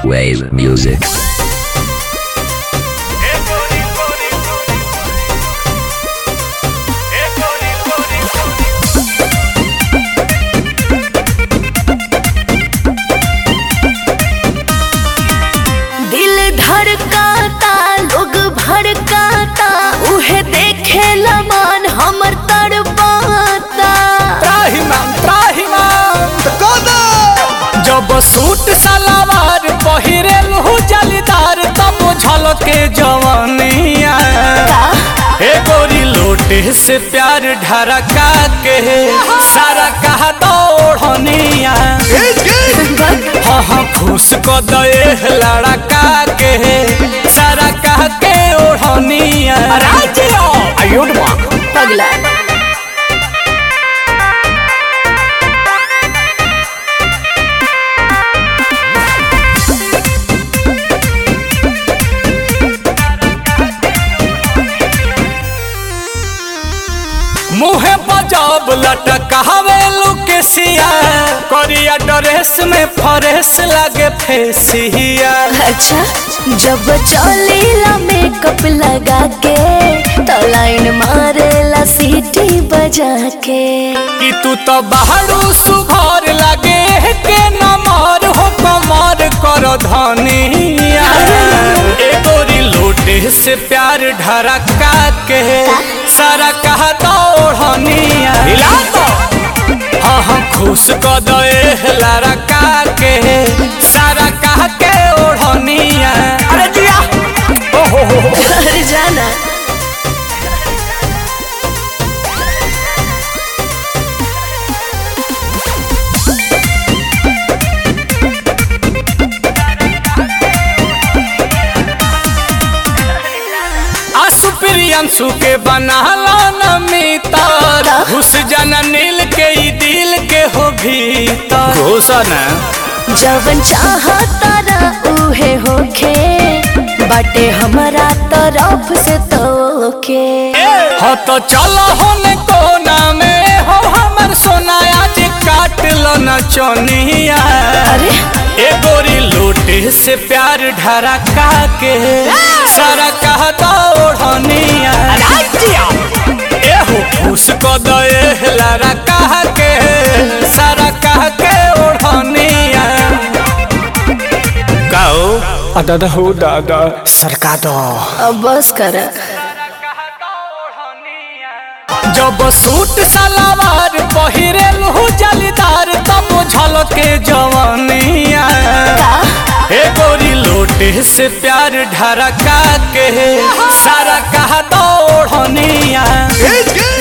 Wave music. दिल धड़काता लोग भड़काता उहे देखे मन हमर तड़पाता त्राहिमाम त्राहिमाम जब सूट सलवार पहिरेल हु जलीदार तब झलके जवानिया हे गोरी लोटे से प्यार ढरका के सारा कहा दौड़निया हाँ हाँ खुश को दे लड़का के सारा कह के ओढ़निया आयुर्मा पगला मुहे बजाब लटकावे लुकेसिया करिया ड्रेस में फरेस लागे फेसिया अच्छा जब चलेला मेकअप लगा के तो लाइन मारेला सीटी बजा के कि तू तो बाहरू सुघर लागे के नमर हो कमर कर धनिया ए गोरी लोटे से प्यार ढरका के सारा कहा दौड़निया हिला तो हाँ हाँ खुश क दे लड़का के सारा कह के ओढ़निया अरे जिया ओहो हो हो अरे जाना आसु प्रियंशु के बनाला न मितर घुस जाना नील के ई दिल के हो भीतर घोषण जवन चाहता ना उहे होखे बाटे हमारा तरफ से तोके हो तो चलो होने कोना में हो हमर सोना आज काट लो न चोनिया अरे ए गोरी लोटे से प्यार ढरका के सारा कहता ओढ़निया ए हो खुश को दे लारा कह के सारा कह के ओढ़निया गाओ दादा हो दादा सरका दो अब बस कर जब सूट सलवार पहिरेल हु जलीदार तब झलके जवानिया हे गोरी लोटे से प्यार ढरका के सारा कहा दौड़निया